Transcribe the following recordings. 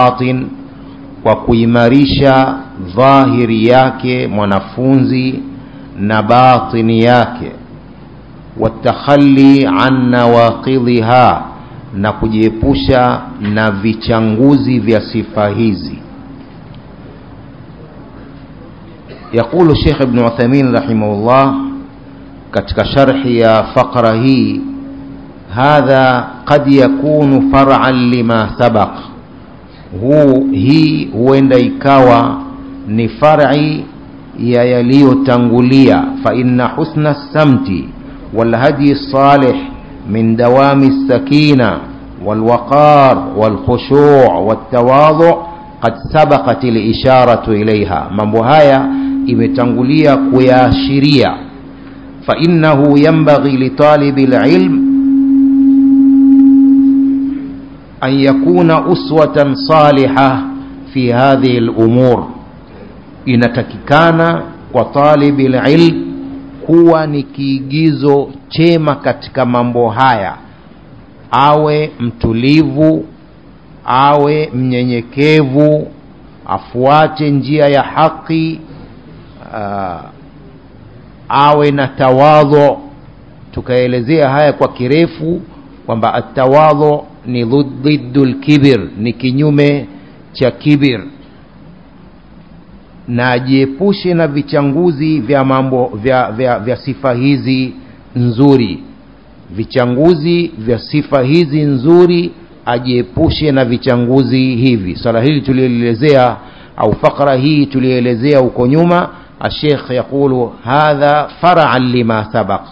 batin kwa kuimarisha dhahiri yake mwanafunzi na batini yake watakhali an nawaqidhiha na kujiepusha na vichanguzi vya sifa hizi يقول الشيخ ابن عثيمين رحمه الله katika sharhi ya faqra hii hadha qad yakunu far'an lima sabaq huu hii huenda ikawa ni far'i ya yaliyotangulia fa inna husna samti والهدي الصالح من دوام السكينة والوقار والخشوع والتواضع قد سبقت الإشارة إليها mambo haya imetangulia kuyaashiria فإنه ينبغي لطالب العلم أن يكون أسوة صالحة في هذه الأمور inatakikana kwa talibi lilm kuwa ni kiigizo chema katika mambo haya awe mtulivu awe mnyenyekevu afuate njia ya haki uh, awe na tawadhu tukaelezea haya kwa kirefu kwamba atawadhu ni dhiddu lkibir ni kinyume cha kibir na ajiepushe na vichanguzi vya mambo vya, vya, vya sifa hizi nzuri vichanguzi vya sifa hizi nzuri ajiepushe na vichanguzi hivi swala hili tulielezea au fakra hii tulielezea huko nyuma الشيخ يقول هذا فرعا لما سبق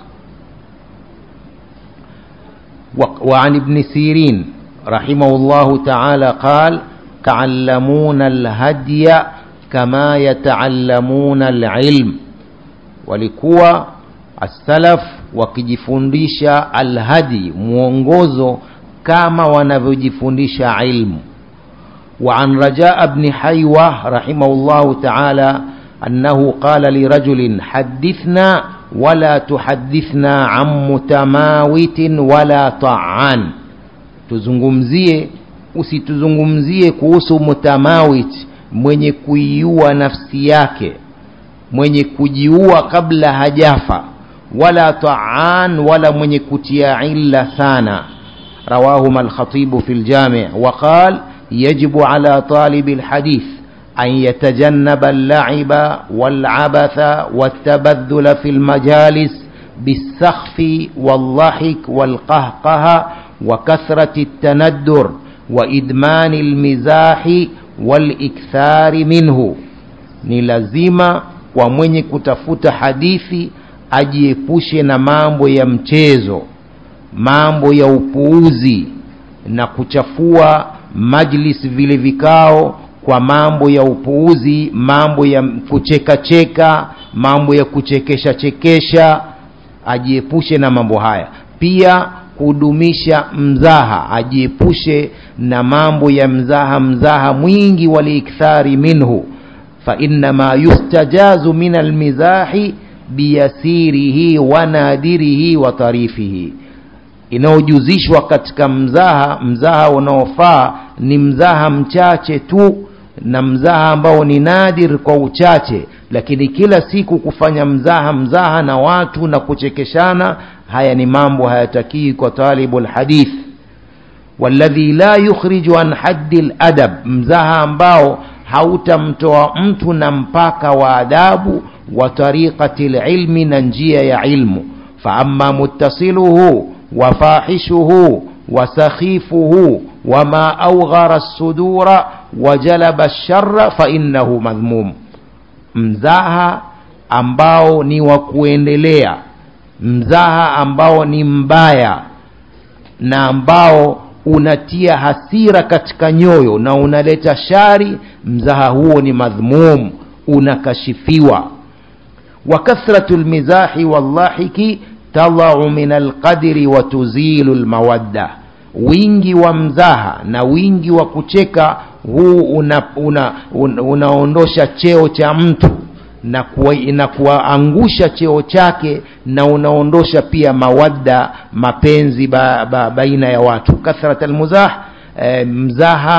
وعن ابن سيرين رحمه الله تعالى قال تعلمون الهدي كما يتعلمون العلم walikuwa السلف wakijifundisha alhadi mwongozo kama wanavyojifundisha ilmu وعن رجاء بن حيوة رحمه الله تعالى أنه قال لرجل حدثنا ولا تحدثنا عن متماوت ولا طعان tuzungumzie usituzungumzie kuhusu mutamawit mwenye kuiua nafsi yake mwenye kujiua kabla hajafa wala taan wala mwenye kutia illa sana rawahuma alkhatibu fi ljami waqal yajibu ala talibi lhadith أن يتجنب اللعب والعبث والتبذل في المجالس بالسخف والضحك والقهقه وكثرة التندر وإدمان المزاح والإكثار منه ni lazima kwa mwenye kutafuta hadithi ajiepushe na mambo ya mchezo mambo ya upuuzi na kuchafua majlis vile vikao kwa mambo ya upuuzi mambo ya kucheka cheka mambo ya kuchekesha chekesha ajiepushe na mambo haya pia kudumisha mzaha ajiepushe na mambo ya mzaha mzaha mwingi waliikthari minhu fainama yustajazu min almizahi biyasirihi wa nadirihi wa tarifihi inayojuzishwa katika mzaha mzaha unaofaa ni mzaha mchache tu na mzaha ambao ni nadir kwa uchache lakini kila siku kufanya mzaha mzaha na watu na kuchekeshana haya ni mambo hayatakii kwa talibu lhadith walladhi la yukhriju an haddi ladab mzaha ambao hautamtoa mtu na mpaka wa adabu wa tariqati lilmi na njia ya ilmu faama muttasiluhu وفاحشه وسخيفه وما أوغر الصدور وجلب الشر فإنه مذموم mzaha ambao ni wa kuendelea mzaha ambao ni mbaya na ambao unatia hasira katika nyoyo na unaleta shari mzaha huo ni madhmum unakashifiwa wa kathratu lmizahi wallahiki tadau min alqadri wa tuzilu lmawadda wingi wa mzaha na wingi wa kucheka huu unaondosha una, una, una cheo cha mtu na, kuwa, na kuwaangusha cheo chake na unaondosha pia mawadda mapenzi ba, ba, baina ya watu kathrat almuzah e, mzaha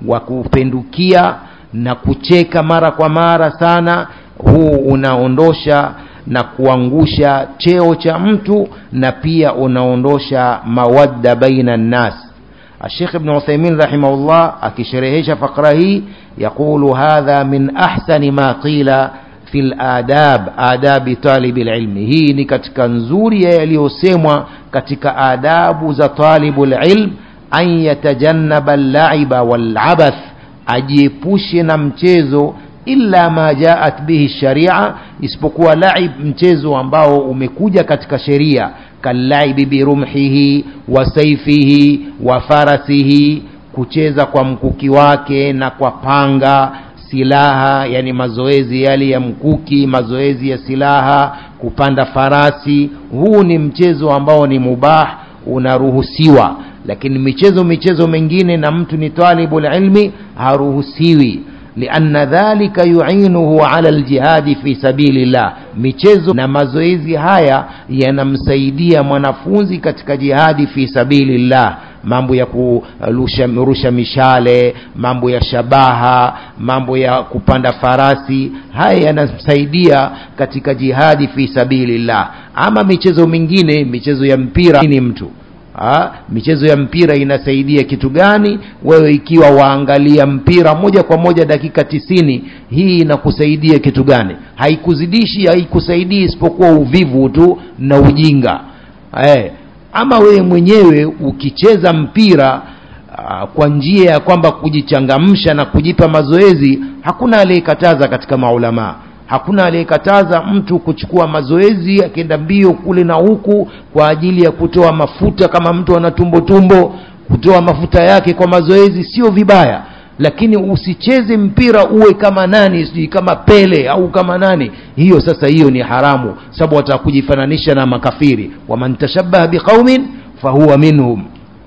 wa kupendukia na kucheka mara kwa mara sana huu unaondosha na kuangusha cheo cha mtu na pia unaondosha mawadda baina nnas الشيخ ابن عثيمين رحمه الله أكشرهش فقره يقول هذا من أحسن ما قيل في الآداب آداب طالب العلم هي ni katika nzuri yaliyosemwa katika adabu za talibu ilm an yatajannaba al-la'iba wal-abath ajiepushe na mchezo illa ma jaat bihi sharia isipokuwa laib mchezo ambao umekuja katika sheria kalaibi birumhihi wa saifihi wa farasihi kucheza kwa mkuki wake na kwa panga silaha yani mazoezi yale ya mkuki mazoezi ya silaha kupanda farasi huu ni mchezo ambao ni mubah unaruhusiwa lakini michezo michezo mengine na mtu ni talibul ilmi haruhusiwi لأن ذلك يعينه على الجهاد في سبيل الله michezo na mazoezi haya yanamsaidia mwanafunzi katika jihadi fi sabilillah mambo ya kurusha mishale mambo ya shabaha mambo ya kupanda farasi haya yanamsaidia katika jihadi fi sabilillah ama michezo mingine michezo ya mpira ni mtu ha? michezo ya mpira inasaidia kitu gani wewe ikiwa waangalia mpira moja kwa moja dakika tisini hii inakusaidia kitu gani haikuzidishi haikusaidii isipokuwa uvivu tu na ujinga eh, ama wewe mwenyewe ukicheza mpira uh, kwa njia ya kwamba kujichangamsha na kujipa mazoezi hakuna aliyekataza katika maulamaa hakuna aliyekataza mtu kuchukua mazoezi akienda mbio kule na huku kwa ajili ya kutoa mafuta kama mtu ana tumbo tumbo kutoa mafuta yake kwa mazoezi sio vibaya lakini usicheze mpira uwe kama nani sijui kama pele au kama nani hiyo sasa hiyo ni haramu sababu watakujifananisha na makafiri waman tashabaha biqaumin fahuwa minhum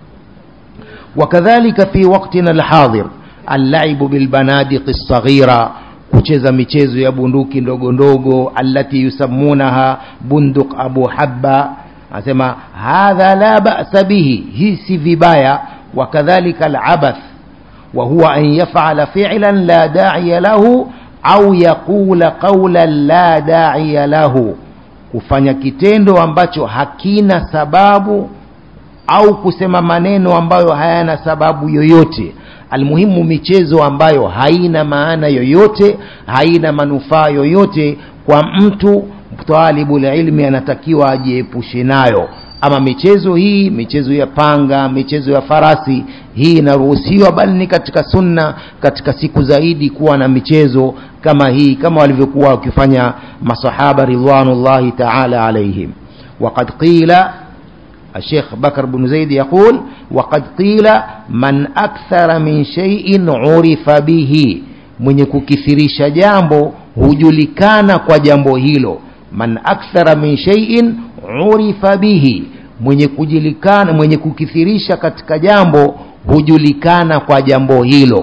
wakadhalika fi waktina alhadhir allaibu bilbanadiqi lsaghira kucheza michezo ya bunduki ndogo ndogo allati yusammunaha bunduk abu habba anasema hadha la ba'sa bihi hii si vibaya wakadhalika alabath wa huwa an yaf'ala fi'lan la da'iya lahu au yaqula qawlan la da'iya lahu kufanya kitendo ambacho hakina sababu au kusema maneno ambayo hayana sababu yoyote almuhimu michezo ambayo haina maana yoyote haina manufaa yoyote kwa mtu talibul ilmi anatakiwa ajiepushe nayo ama michezo hii michezo ya panga michezo ya farasi hii inaruhusiwa bali ni katika sunna katika siku zaidi kuwa na michezo kama hii kama walivyokuwa wakifanya masahaba ridwanullahi taala alaihim وقد قيل الشيخ بكر بن زيد يقول وقد قيل من أكثر من شيء عرف به mwenye kukithirisha jambo hujulikana kwa jambo hilo man akthara min shay'in urifa bihi mwenye kujulikana mwenye kukithirisha katika jambo hujulikana kwa jambo hilo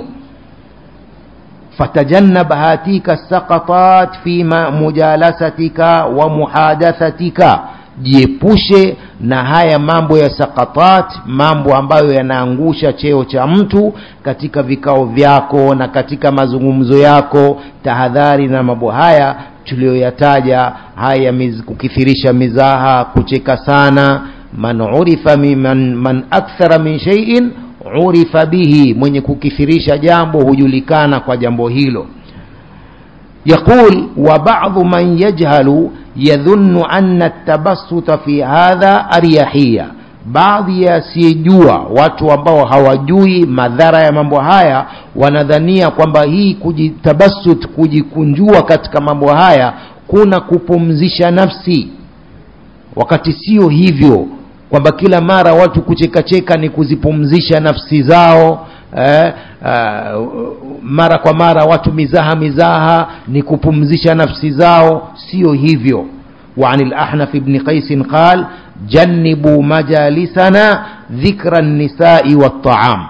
fatajannab hatika saqatat fi mujalasatika wa muhadathatika jiepushe na haya mambo ya sakatat mambo ambayo yanaangusha cheo cha mtu katika vikao vyako na katika mazungumzo yako tahadhari na mambo haya tuliyoyataja haya miz, kukithirisha mizaha kucheka sana man urifa man, man akthara min shay'in urifa bihi mwenye kukithirisha jambo hujulikana kwa jambo hilo يقول وبعض من يجهل يظن أن التبسط في هذا أريحية baadhi yasiyejua watu ambao hawajui madhara ya mambo haya wanadhania kwamba hii kujitabasut kujikunjua katika mambo haya kuna kupumzisha nafsi wakati sio hivyo kwamba kila mara watu kuchekacheka ni kuzipumzisha nafsi zao eh, uh, mara kwa mara watu mizaha mizaha ni kupumzisha nafsi zao sio hivyo وعن الأحنف بن قيس قال جنبوا مجالسنا ذكر النساء والطعام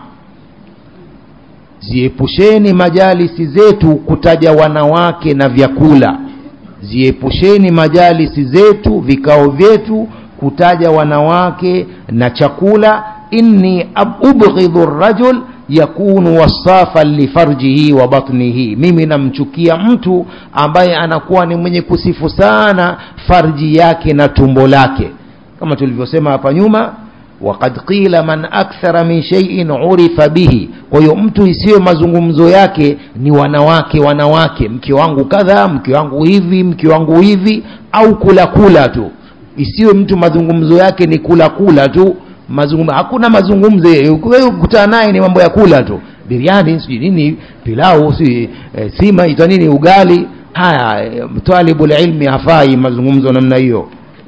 ziepusheni majalisi zetu kutaja wanawake na vyakula ziepusheni majalisi zetu vikao vyetu kutaja wanawake na chakula inni ubghidhu rajul yakunu wasafan lifarjihi wa batnihi mimi namchukia mtu ambaye anakuwa ni mwenye kusifu sana farji yake na tumbo lake kama tulivyosema hapa nyuma waqad qila man akthara min shay'in urifa bihi kwa hiyo mtu isiyo mazungumzo yake ni wanawake wanawake mke wangu kadha mke wangu hivi mke wangu hivi au kula kula tu isiwe mtu mazungumzo yake ni kula kula tu mazungumzo hakuna mazungumzo wewe kukutana naye ni mambo ya kula tu biriani sijui nini pilau si e, sima ita nini ugali haya e, talibul ilmi hafai mazungumzo namna hiyo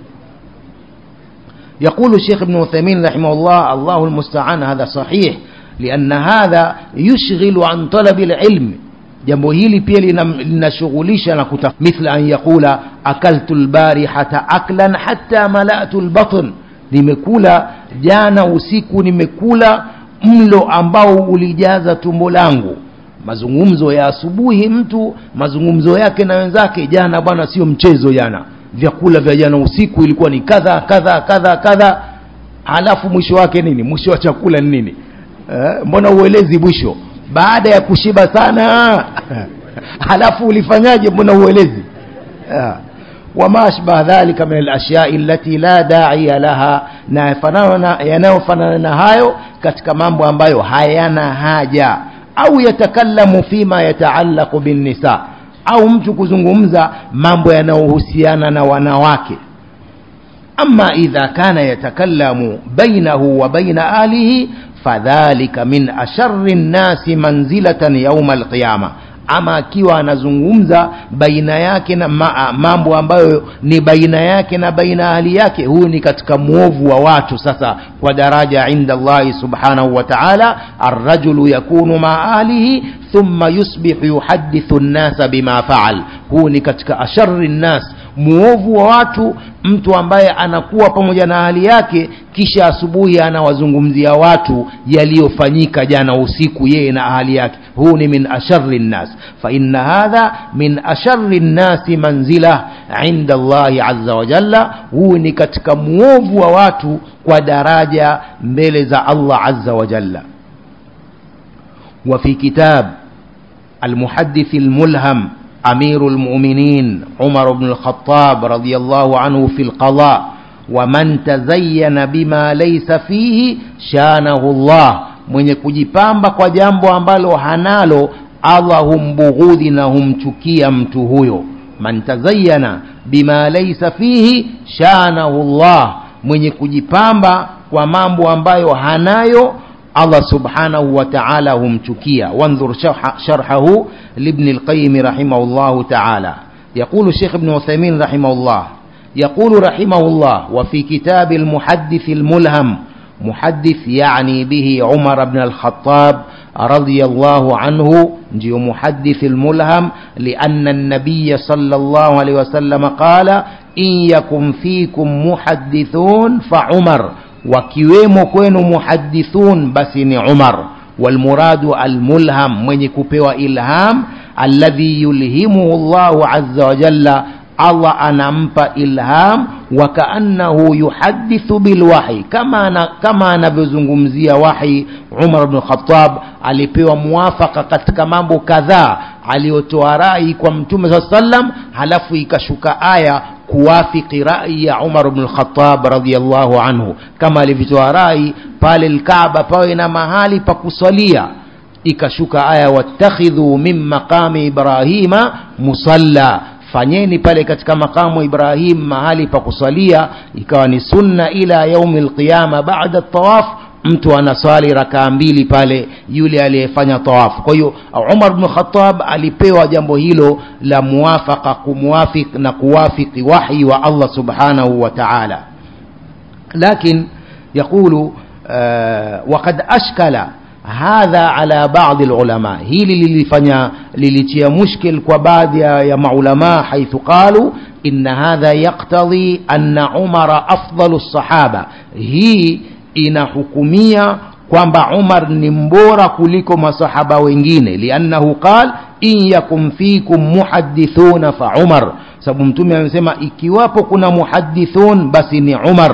يقول الشيخ ابن عثيمين رحمه الله الله المستعان هذا صحيح لأن هذا يشغل عن طلب العلم jambo hili pia linashughulisha na kuta mithla an yaqula akaltu lbarihata aklan hatta malatu lbatn nimekula jana usiku nimekula mlo ambao ulijaza tumbo langu mazungumzo ya asubuhi mtu mazungumzo yake na wenzake jana bwana sio mchezo jana vyakula vya jana usiku ilikuwa ni kadha kadha kadha kadha halafu mwisho wake nini mwisho wa chakula ni nini eh, mbona uelezi mwisho baada ya kushiba sana halafu ulifanyaje mbona uelezi eh. وما أشبه ذلك من الأشياء التي لا داعي لها na yanayofanana na hayo katika mambo ambayo hayana haja au yatakallamu fima yataallaqu binnisa au mtu kuzungumza mambo yanayohusiana na wanawake ama idha kana yatakallamu bainahu wa baina ahlihi fadhalika min ashari nnasi manzilatan yauma alqiyama ama akiwa anazungumza baina yake na ma, mambo ambayo ni baina yake na baina ahli yake huyu ni katika mwovu wa watu sasa kwa daraja inda allahi subhanahu wa taala arrajulu yakunu maa ahlihi thumma yusbihu yuhadithu nnasa bima faal huu ni katika ashari nnas muovu wa watu mtu ambaye anakuwa pamoja na hali yake kisha asubuhi anawazungumzia watu yaliyofanyika jana usiku yeye na ahali yake huu ni min ashari nnas faina hadha min ashari nnasi manzila inda allahi aza wajalla huu ni katika muovu wa watu kwa daraja mbele za allah aza wajalla وفي كتاب المحدث الملهم أمير المؤمنين عمر بن الخطاب رضي الله عنه في القضاء ومن تزين بما ليس فيه شانه الله mwenye kujipamba kwa jambo ambalo hanalo allah humbughudhi na humchukia mtu huyo man tazayana bima laisa fihi shanahu llah mwenye kujipamba kwa mambo ambayo hanayo الله سبحانه وتعالى هم تكيا وانظر شرح شرحه لابن القيم رحمه الله تعالى يقول الشيخ ابن عثيمين رحمه الله يقول رحمه الله وفي كتاب المحدث الملهم محدث يعني به عمر بن الخطاب رضي الله عنه جي محدث الملهم لأن النبي صلى الله عليه وسلم قال إن يكن فيكم محدثون فعمر wakiwemo kwenu muhadithun basi ni umar walmuradu almulham mwenye kupewa ilham alladhi yulhimuhu llahu aza wajalla allah anampa ilham wakaannahu yuhadithu bilwahi kama ana, kama anavyozungumzia wahi umar bnu khatab alipewa muwafaka katika mambo kadhaa aliyotoa rai kwa mtume saa sallam halafu ikashuka aya kuwafiki rai ya umar bnu lkhatab radiallahu anhu kama alivyotoa rai pale lkaaba pawe na mahali pa kusalia ikashuka aya wattakhidhu min maqami ibrahima musalla fanyeni pale katika makamu ibrahim mahali pa kusalia ikawa ni sunna ila yaumi lqiyama bada tawaf mtu anaswali rakaa mbili pale yule aliyefanya tawafu kwa hiyo umar bnu khatab alipewa jambo hilo la muwafaka kumwafik na kuwafiki wahyi wa allah subhanahu wa taala lakin yaqulu uh, wakad ashkala hadha ala badi lulama hili lilifanya lilitia mushkil kwa baadhi ya maulama haithu qalu inna hadha yaktadhi anna umara afdalu lsahaba hii inahukumia kwamba umar ni mbora kuliko masahaba wengine liannahu qal in yakum fikum muhadithuna fa umar sababu mtume amesema ikiwapo kuna muhadithun basi ni umar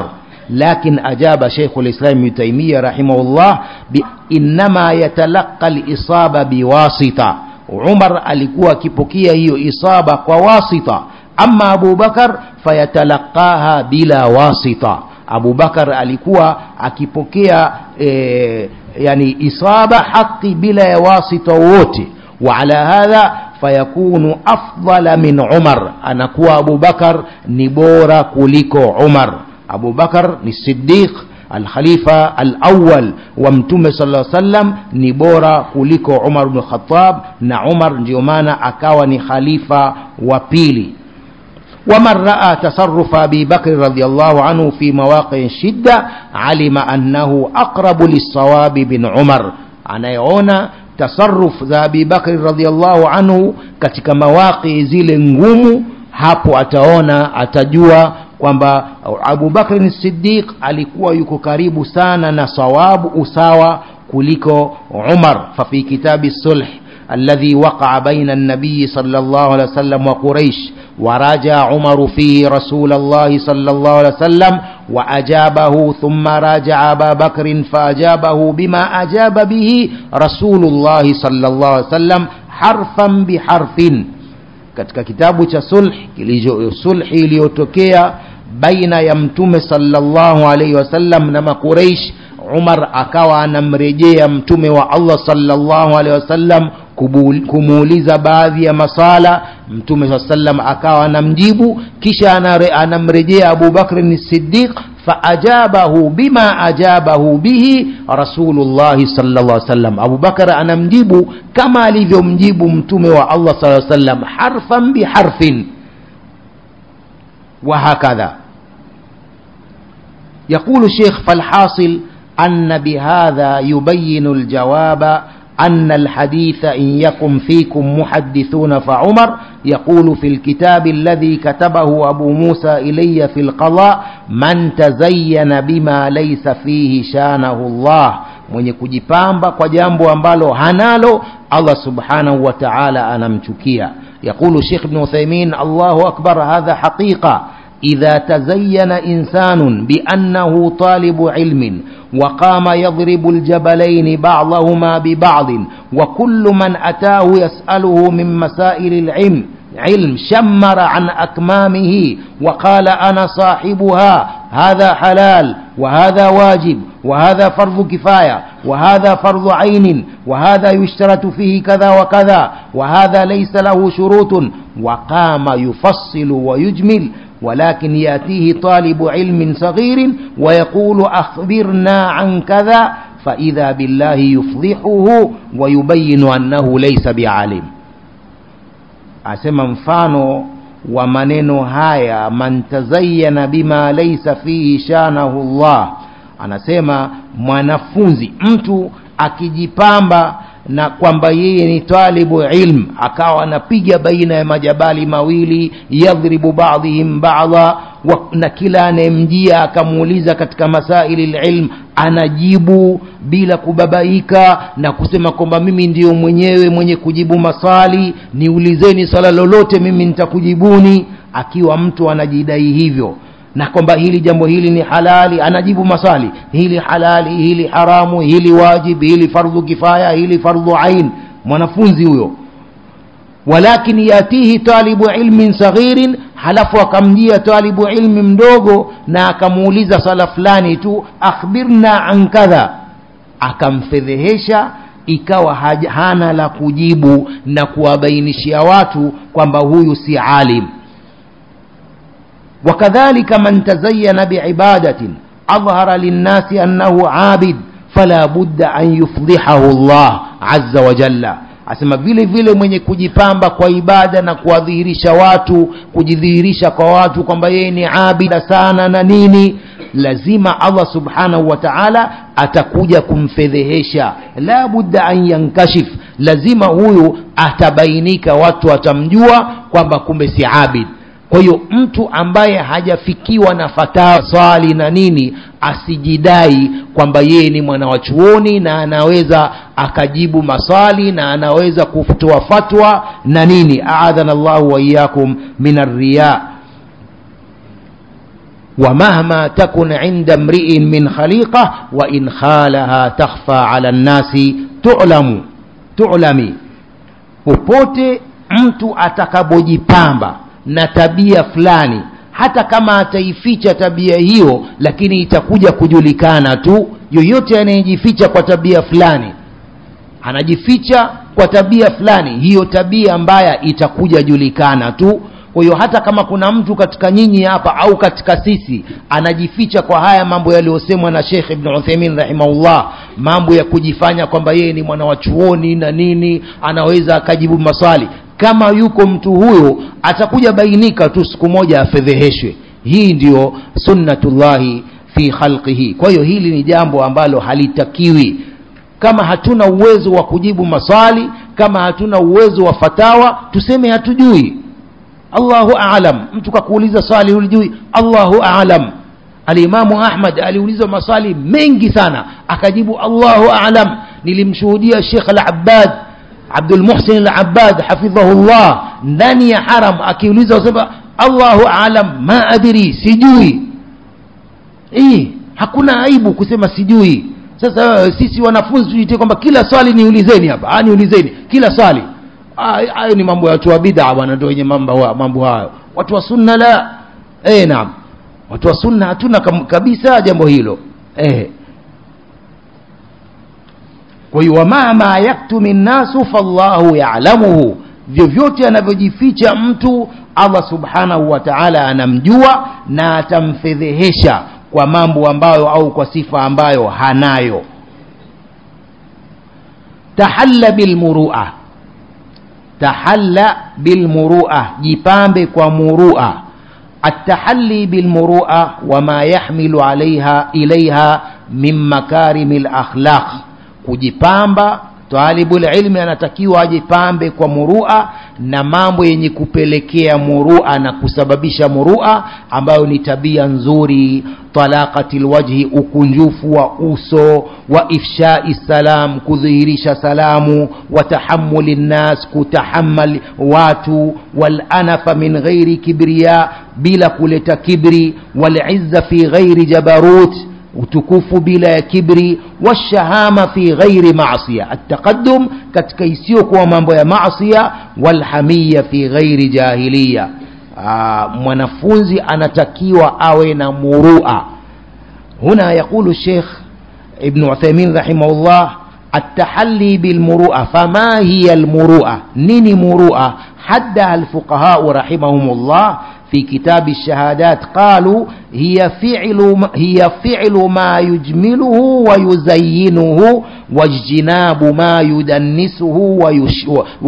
لكن أجاب شيخ الإسلام ابن تيمية رحمه الله إنما يتلقى الإصابة بواسطة عمر alikuwa akipokea hiyo isaba kwa wasita ama Abu Bakar fayatalaqaha bila wasita Abu Bakar alikuwa akipokea e, yani isaba haki bila ya wasita wote وعلى هذا فيكون أفضل من عمر أنكوا أبو بكر نبورا كوليكو عمر أبو بكر الصديق الخليفة الأول ومتوم صلى الله عليه وسلم نبورا كوليكو عمر بن الخطاب نا عمر نجيومانا أكاوني خليفة وبيلي ومن رأى تصرف أبي بكر رضي الله عنه في مواقع الشدة علم أنه أقرب للصواب بن عمر anayeona tasarruf za Abi Bakri radhiallahu anhu katika mawaqi zile ngumu hapo ataona atajua kwamba Abu Bakr Siddiq alikuwa yuko karibu sana na sawabu usawa kuliko Umar fa fi kitabi sulh الذي وقع بين النبي صلى الله عليه وسلم وقريش وراجع عمر فيه رسول الله صلى الله عليه وسلم وأجابه ثم راجع أبا بكر فأجابه بما أجاب به رسول الله صلى الله عليه وسلم حرفا بحرف katika kitabu cha sulh kilicho sulhi iliyotokea baina ya mtume sallallahu alaihi wasallam na makureish umar akawa anamrejea mtume wa allah sallallahu alaihi wasallam kumuuliza baadhi ya masala mtume saa sallam akawa anamjibu kisha anamrejea abu bakrin siddiq faajabahu bima ajabahu bihi rasulullahi salllah alih wasallam abu bakar anamjibu kama alivyomjibu mtume wa allah saa sallam harfan biharfin وهكذا يقول الشيخ فالحاصل أن بهذا يبين الجواب أن الحديث إن يكن فيكم محدثون فعمر يقول في الكتاب الذي كتبه أبو موسى إلي في القضاء من تزين بما ليس فيه شانه الله mwenye kujipamba kwa jambo ambalo hanalo allah subhanahu wa taala anamchukia yaqulu shekh bnu uthaimin allahu akbar hadha haqiqa إذا تزين إنسان بأنه طالب علم وقام يضرب الجبلين بعضهما ببعض وكل من أتاه يسأله من مسائل العلم علم شمر عن أكمامه وقال أنا صاحبها هذا حلال وهذا واجب وهذا فرض كفاية وهذا فرض عين وهذا يشترط فيه كذا وكذا وهذا ليس له شروط وقام يفصل ويجمل ولكن يأتيه طالب علم صغير ويقول أخبرنا عن كذا فإذا بالله يفضحه ويبين أنه ليس بعالم asema mfano wa maneno haya man tazayyana bima laysa fihi shanahu llah anasema mwanafunzi mtu akijipamba na kwamba yeye ni talibu ilm akawa anapiga baina ya majabali mawili yadhribu badhihim bada na kila anayemjia akamuuliza katika masaili lilm anajibu bila kubabaika na kusema kwamba mimi ndiyo mwenyewe mwenye kujibu maswali niulizeni swala lolote mimi nitakujibuni akiwa mtu anajidai hivyo na kwamba hili jambo hili ni halali anajibu maswali hili halali hili haramu hili wajib hili fardhu kifaya hili fardhu ain mwanafunzi huyo walakin yatihi talibu ilmin saghirin halafu akamjia talibu ilmi mdogo na akamuuliza swala fulani tu akhbirna an kadha akamfedhehesha ikawa hana la kujibu na kuwabainishia watu kwamba huyu si alim وكذلك من تزين بعبادة أظهر للناس أنه عابد فلا بد أن يفضحه الله عز وجل asema vile vile mwenye kujipamba kwa ibada na kuwadhihirisha watu kujidhihirisha kwa watu kwamba yeye ni abida sana na nini lazima allah subhanahu wa taala atakuja kumfedhehesha la budda an yankashif lazima huyu atabainika watu watamjua kwamba kumbe si abid kwa hiyo mtu ambaye hajafikiwa na fatawa swali na nini asijidai kwamba yeye ni mwana wa chuoni na anaweza akajibu maswali na anaweza kutoa fatwa na nini aadhana llahu waiyakum min arriya ومهما تكن عند امرئ من خليقة وإن خالها تخفى على الناس تعلم تعلمي popote mtu atakapojipamba na tabia fulani hata kama ataificha tabia hiyo lakini itakuja kujulikana tu yoyote anayejificha kwa tabia fulani anajificha kwa tabia fulani hiyo tabia mbaya itakuja julikana tu kwa hiyo hata kama kuna mtu katika nyinyi hapa au katika sisi anajificha kwa haya mambo yaliyosemwa na Sheikh Ibn Uthaymeen rahimahullah mambo ya kujifanya kwamba yeye ni mwana wa chuoni na nini anaweza akajibu maswali kama yuko mtu huyo atakuja bainika tu siku moja afedheheshwe hii ndiyo sunnatullahi fi khalqihi kwa hiyo hili ni jambo ambalo halitakiwi kama hatuna uwezo wa kujibu maswali kama hatuna uwezo wa fatawa tuseme hatujui Allahu aalam mtu kakuuliza swali ulijui Allahu aalam alimamu Ahmad aliulizwa maswali mengi sana akajibu Allahu aalam nilimshuhudia Sheikh al-Abbad Abdul Muhsin al-Abbad hafidhahullah ndani ya haram akiuliza usema Allahu aalam ma adri sijui eh hakuna aibu kusema sijui sasa sisi wanafunzi tujitie kwamba kila swali niulizeni hapa ah niulizeni kila swali hayo ni mambo ya watu wa bid'a bwana ndio wenye mambo mambo hayo watu wa sunna la eh naam watu wa sunna hatuna kabisa jambo hilo eh kwa hiyo wama ma yaktumi nnasu fallahu ya'lamuhu vyovyote anavyojificha mtu Allah subhanahu wa ta'ala anamjua na atamfedhehesha kwa mambo ambayo au kwa sifa ambayo hanayo tahalla bilmuru'a tahalla bilmuru'a jipambe kwa murua التحلي بالمروءة وما يحمل عليها إليها من مكارم الأخلاق kujipamba talibul ilmi anatakiwa ajipambe kwa murua na mambo yenye kupelekea murua na kusababisha murua ambayo ni tabia nzuri talaqatil wajhi ukunjufu wa uso wa ifshai salam kudhihirisha salamu wa tahammuli nnas kutahammal watu wal anafa min ghairi kibriya bila kuleta kibri wal izza fi ghairi jabarut utukufu bila ya kibri washahama fi ghairi maasiya ataqaddum katika isiyokuwa mambo ya maasiya walhamiya fi ghairi jahiliya Aa, mwanafunzi anatakiwa awe na murua huna yaqulu sheikh ibn uthaymin rahimahullah التحلي بالمروءة فما هي المروءة نيني مروءة حدها الفقهاء رحمهم الله في كتاب الشهادات قالوا هي فعل هي فعل ما يجمله ويزينه واجتناب ما يدنسه ويش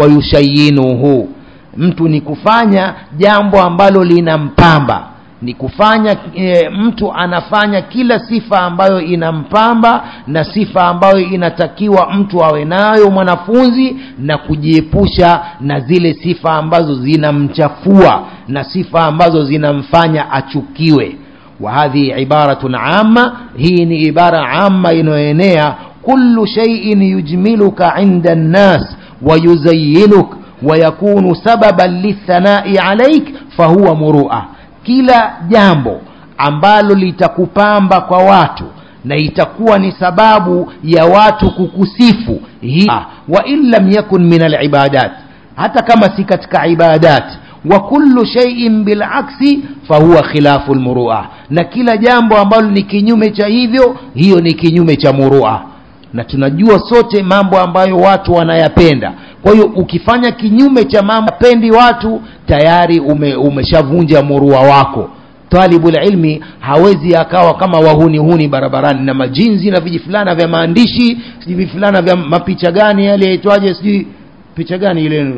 ويشينه mtu ni kufanya jambo ambalo linampamba ni kufanya e, mtu anafanya kila sifa ambayo inampamba na sifa ambayo inatakiwa mtu awe nayo mwanafunzi na kujiepusha na zile sifa ambazo zinamchafua na sifa ambazo zinamfanya achukiwe wa hadhi ibaratun amma hii ni ibara amma inayoenea kullu shay'in yujmiluka inda nnas wa yuzayyinuk ويكون سببا للثناء عليك فهو مروءه kila jambo ambalo litakupamba kwa watu na itakuwa ni sababu ya watu kukusifu hii wa in lam yakun min alibadat hata kama si katika ibadat wa kullu shay'in bilaksi fahuwa khilafu almurua na kila jambo ambalo ni kinyume cha hivyo hiyo ni kinyume cha murua na tunajua sote mambo ambayo watu wanayapenda kwa hiyo ukifanya kinyume cha mambo pendi watu tayari ume, umeshavunja murua wako talibul ilmi hawezi akawa kama wahuni huni barabarani na majinzi na vijifulana vya maandishi sijui vifulana vya mapicha gani yale yaitwaje sijui picha gani ile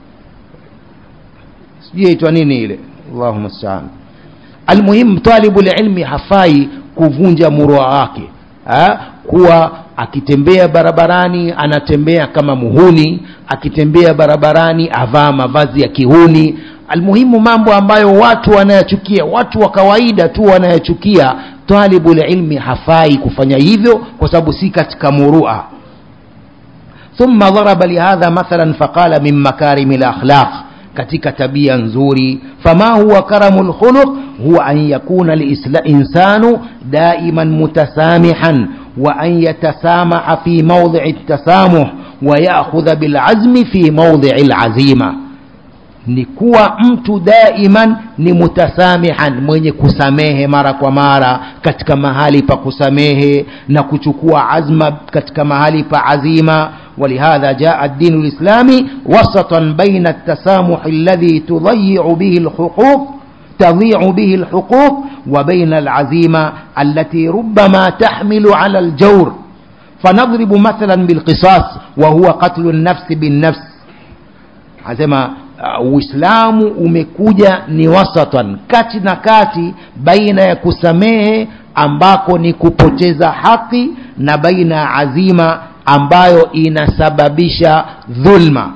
sijui yaitwa nini ile allahu mustaan almuhimu talibul ilmi hafai kuvunja murua wake ha? kuwa akitembea barabarani anatembea kama muhuni akitembea barabarani avaa mavazi ya kihuni almuhimu mambo ambayo watu wanayachukia watu wa kawaida tu wanayachukia talibul ilmi hafai kufanya hivyo kwa sababu si katika murua ثم ضرب لهذا مثلا فقال من مكارم الأخلاق katika tabia nzuri fama huwa karamul khuluq هو أن يكون الإنسان دائما متسامحا وأن يتسامح في موضع التسامح ويأخذ بالعزم في موضع العزيمة ni kuwa mtu daiman ni mutasamihan mwenye kusamehe mara kwa mara katika mahali pa kusamehe na kuchukua azma katika mahali pa azima ولهذا جاء الدين الإسلامي وسطا بين التسامح الذي تضيع به الحقوق تضيع به الحقوق وبين العزيمة التي ربما تحمل على الجور فنضرب مثلا بالقصاص وهو قتل النفس بالنفس عزيمة uislamu umekuja ni wasatan kati na kati baina ya kusamehe ambako ni kupoteza haki na baina ya azima ambayo inasababisha dhulma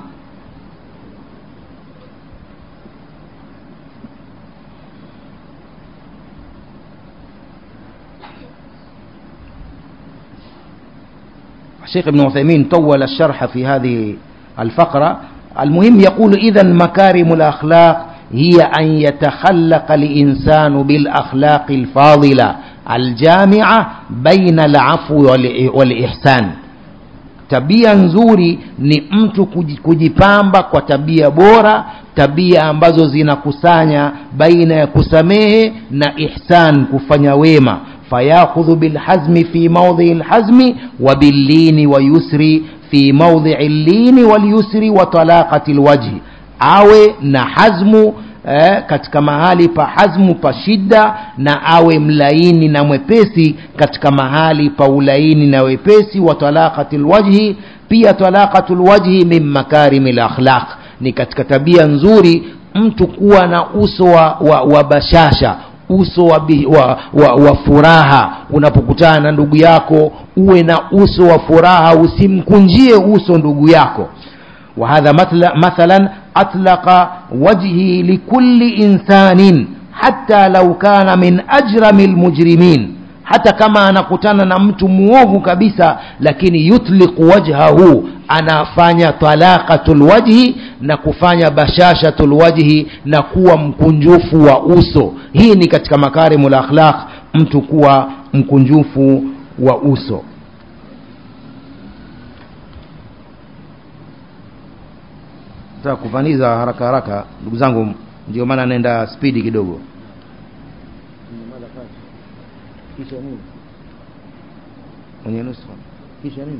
الشيخ ابن عثيمين طول الشرح في هذه الفقرة المهم يقول إذا مكارم الأخلاق هي أن يتخلق الإنسان بالأخلاق الفاضلة الجامعة بين العفو والإحسان tabia nzuri ni mtu kujipamba kwa tabia bora tabia ambazo zinakusanya baina ya kusamehe na ihsan kufanya wema fayakhudhu bilhazmi fi maudhii lhazmi wa billini wa yusri fi maudhii llini walyusri wa talaqati lwajhi awe na hazmu eh, katika mahali pa hazmu pa shida na awe mlaini na mwepesi katika mahali pa ulaini na wepesi wa talaqati lwajhi pia talaqatu lwajhi min makarimi lakhlaq ni katika tabia nzuri mtu kuwa na uso wa, wa, wa bashasha uso wa, bi, wa, wa, wa furaha unapokutana na ndugu yako uwe na uso wa furaha usimkunjie uso ndugu yako وهذا مثلا أطلق وجهي لكل إنسان حتى لو كان من أجرم المجرمين hata kama anakutana na mtu muovu kabisa lakini yutliqu wajhahu anafanya talaqatul wajhi na kufanya bashashatul wajhi na kuwa mkunjufu wa uso hii ni katika makarimul akhlaq mtu kuwa mkunjufu wa uso nataka kufaniza haraka haraka ndugu zangu ndio maana naenda spidi kidogo kisha nini mwenye nuskha kisha nini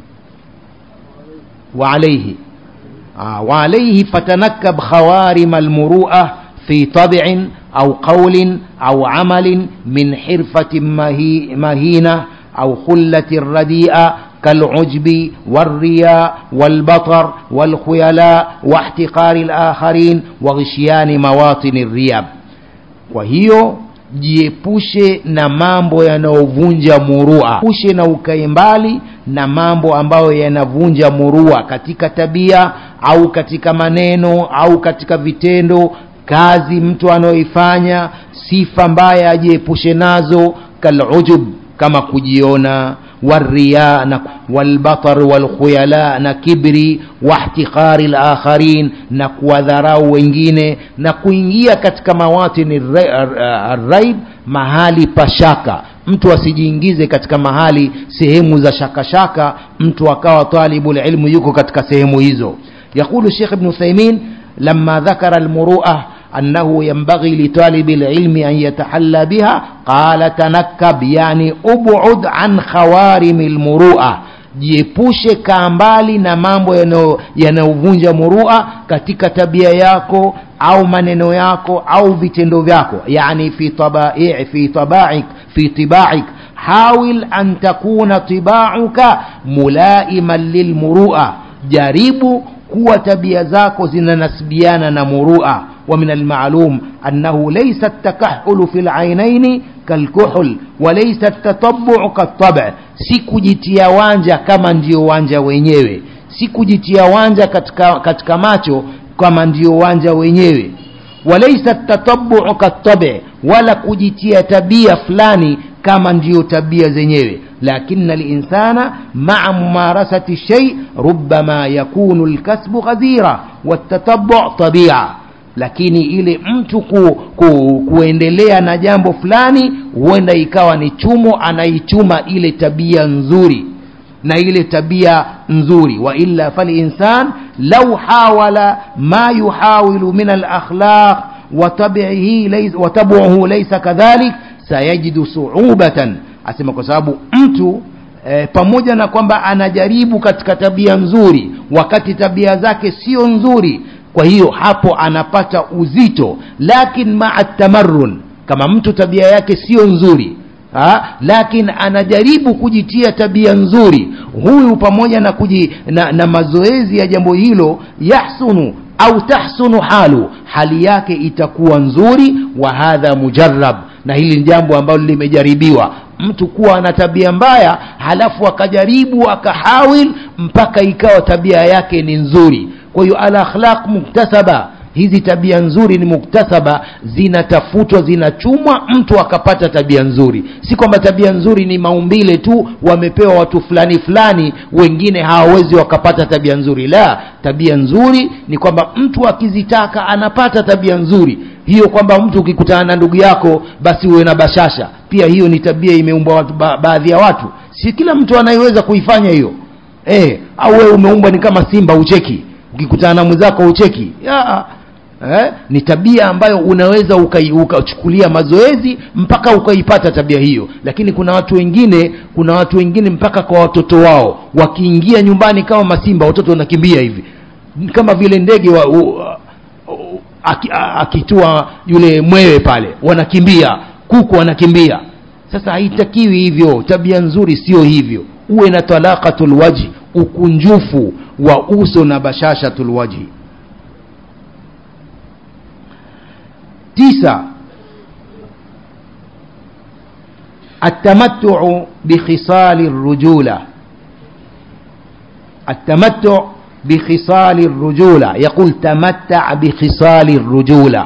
وعليه آه وعليه فتنكب خوارم المروءة في طبع أو قول أو عمل من حرفة مهي مهينة أو خلة رديئة كالعجب والرياء والبطر والخيلاء واحتقار الآخرين وغشيان مواطن الرياب وهي jiepushe na mambo yanayovunja murua pushe na ukae mbali na mambo ambayo yanavunja murua katika tabia au katika maneno au katika vitendo kazi mtu anayoifanya sifa mbaya ajiepushe nazo kalujub kama kujiona والرياء والبطر والخيلاء نكبري واحتقار الآخرين نكوذراو wengine na kuingia katika mawatini الريب mahali pashaka mtu asijiingize katika mahali sehemu za shakashaka mtu akawa talibul ilmu yuko katika sehemu hizo يقول الشيخ ابن ثيمين لما ذكر المروءه أنه ينبغي لطالب العلم أن يتحلى بها قال تنكب يعني أبعد عن خوارم المروءة jiepushe kaa mbali na mambo yanayovunja murua katika tabia yako au maneno yako au vitendo vyako yani fi tabai fi tabaik fi tibaik hawil an takuna tibauka mulaiman lilmurua jaribu kuwa tabia zako zinanasibiana na murua ومن المعلوم أنه ليس التكحل في العينين كالكحل وليس التطبع كالطبع sikujitia wanja kama ndio wanja wenyewe sikujitia wanja katika, katika macho kama ndio wanja wenyewe walaisa tatabu'u katabi wala kujitia tabia fulani kama ndio tabia zenyewe لكن الإنسان مع ممارسة الشيء ربما يكون الكسب غزيرة والتتبع طبيعة lakini ile mtu ku, ku, kuendelea na jambo fulani huenda ikawa ni chumo anaichuma ile tabia nzuri na ile tabia nzuri wa illa falinsan lau hawala ma yuhawilu min alakhlaq watabuhu laisa kadhalik sayajidu suubatan asema kwa sababu mtu e, pamoja na kwamba anajaribu katika tabia nzuri wakati tabia zake sio nzuri kwa hiyo hapo anapata uzito lakin maa tamarrun kama mtu tabia yake sio nzuri ha? lakin anajaribu kujitia tabia nzuri huyu pamoja na, kuji, na, na mazoezi ya jambo hilo yahsunu au tahsunu halu hali yake itakuwa nzuri wa hadha mujarrab na hili ni jambo ambalo limejaribiwa mtu kuwa na tabia mbaya halafu akajaribu akahawil mpaka ikawa tabia yake ni nzuri kwa hiyo al akhlaq muktasaba hizi tabia nzuri ni muktasaba zinatafutwa zinachumwa mtu akapata tabia nzuri si kwamba tabia nzuri ni maumbile tu wamepewa watu fulani fulani wengine hawawezi wakapata tabia nzuri la tabia nzuri ni kwamba mtu akizitaka anapata tabia nzuri hiyo kwamba mtu ukikutana na ndugu yako basi uwe na bashasha pia hiyo ni tabia imeumbwa watu ba, baadhi ya watu si kila mtu anayeweza kuifanya hiyo eh au wewe umeumbwa ni kama simba ucheki ukikutana na mwenzako ucheki ya, eh, ni tabia ambayo unaweza ukachukulia uka mazoezi mpaka ukaipata tabia hiyo lakini kuna watu wengine kuna watu wengine mpaka kwa watoto wao wakiingia nyumbani kama masimba watoto wanakimbia hivi kama vile ndege wa, u, akitua yule mwewe pale wanakimbia kuku wanakimbia sasa haitakiwi hivyo tabia nzuri sio hivyo uwe na talaqatul wajhi ukunjufu wa uso na bashashatul wajhi tisa التمتع بخصال الرجولة التمتع بخصال الرجولة يقول تمتع بخصال الرجولة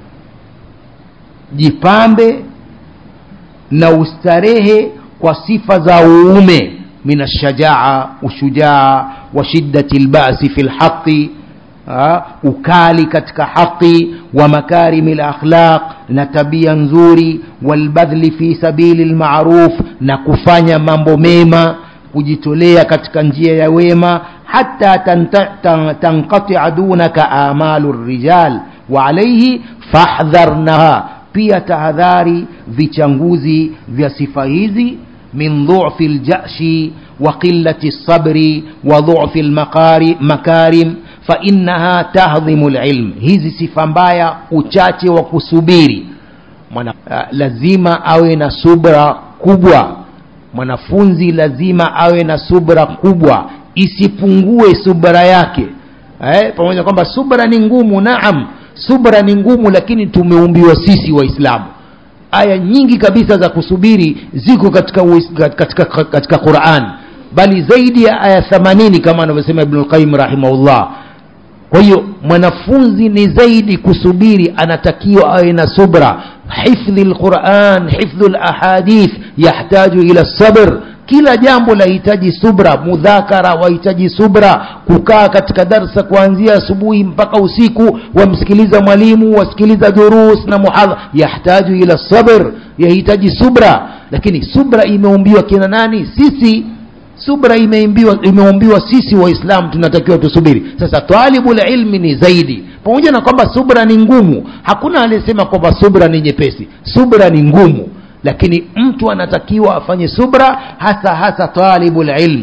jipambe na ustarehe kwa sifa za uume min alshajaa ushujaa wa shiddati lbasi fi lhaqi ukali katika haqi wa makarimi lakhlaq na tabia nzuri walbadhli fi sabili lmaruf na kufanya mambo mema kujitolea katika njia ya wema hata tanqatia dunaka amalu rijal wa alaihi fahdharnaha pia tahadhari vichanguzi vya sifa hizi min dhufi ljashi wa qilati lsabri wa dhufi lmakarim fainaha tahdhimu lilm hizi sifa mbaya uchache wa kusubiri Mwana, uh, lazima awe na subra kubwa mwanafunzi lazima awe na subra kubwa isipungue subra yake eh, pamoja kwamba subra ni ngumu naam subra ni ngumu lakini tumeumbiwa sisi waislamu aya nyingi kabisa za kusubiri ziko katika, katika, katika, katika quran bali zaidi ya aya 80 kama anavyosema ibnulqayim rahimahullah kwa hiyo mwanafunzi ni zaidi kusubiri anatakiwa awe na subra hifdhi lquran hifdhu lahadith yahtaju ila sabr kila jambo lahitaji subra mudhakara wahitaji subra kukaa katika darsa kuanzia asubuhi mpaka usiku wamsikiliza mwalimu wasikiliza durus na muhadha yahtaju ila sabr yahitaji subra lakini subra imeumbiwa kina nani sisi subra imeumbiwa, imeumbiwa sisi waislamu tunatakiwa tusubiri sasa talibul ilmi ni zaidi pamoja na kwamba subra ni ngumu hakuna aliyesema kwamba subra ni nyepesi subra ni ngumu lakini mtu anatakiwa afanye subra hasa hasa talibul ilm